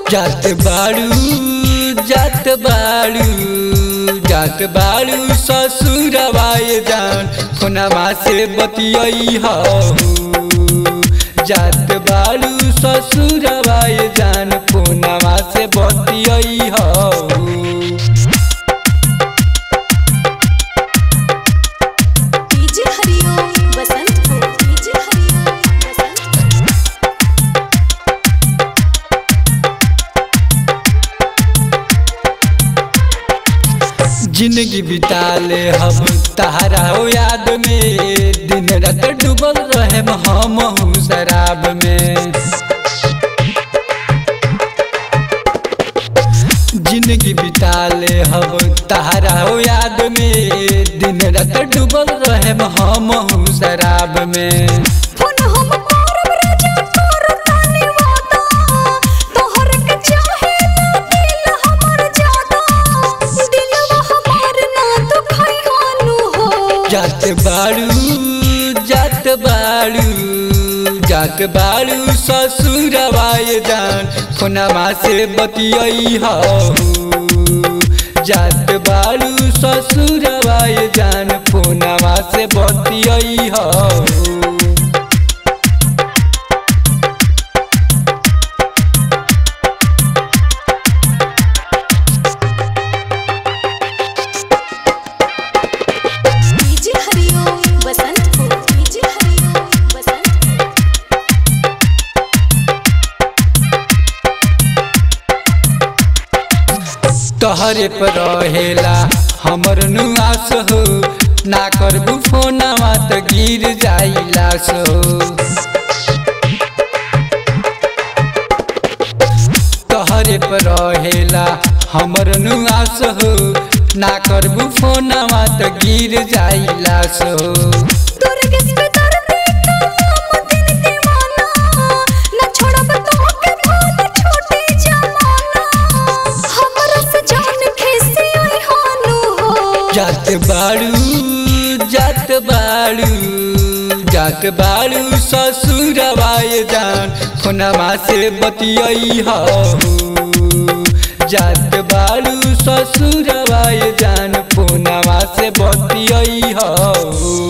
जात बाड़ू जात बाड़ू जात बाड़ू ससुरवाए जान फोनमा से बतियई हऊ जात बाड़ू ससुरवाए जान फोनमा से बतियई हऊ डीजे हरिओम बसंतपुर डीजे हरिओम बसंतपुर जिंदगी बिता ले हम तहरा हो याद में दिन रात डूबल रहे हम हूँ शराब में जिंदगी बिता ले हम तहरा हो याद में दिन रात डूबल रहे हम हूँ शराब में फोन हम करब राजा करतानी वादा तोहर के चाहे ना दिल हमर जादा दिलवा हमार ना दुखाई हानु हो जात बाड़ू जात बाड़ू जात बाड़ू ससुरवाए जान फोनमा से बतियई हऊ जात बाड़ू ससुरवाए जान फोनमा से बतियई हऊ डीजे हरिओम बसंतपुर डीजे हरिओम बसंतपुर तहरे पर रहेला हमर नुआस हो ना करबू फोनवा त गिर जाइला सो तहरे पर रहेला हमर नुआस हो ना करबू फोनवा त गिर जाइला सो दुर्गेश पे दर्दी का नाम दिन दीवाना न छोड़ब तोहके भूल छोटे जमाना हमरा से जान खेसे आई हानु हो जात बाड़ू जात बाड़ू जात बाड़ू ससुरवाए जान फोनमा से बतियई हऊ जात बाड़ू ससुरवाए जान फोनमा से बतियई हऊ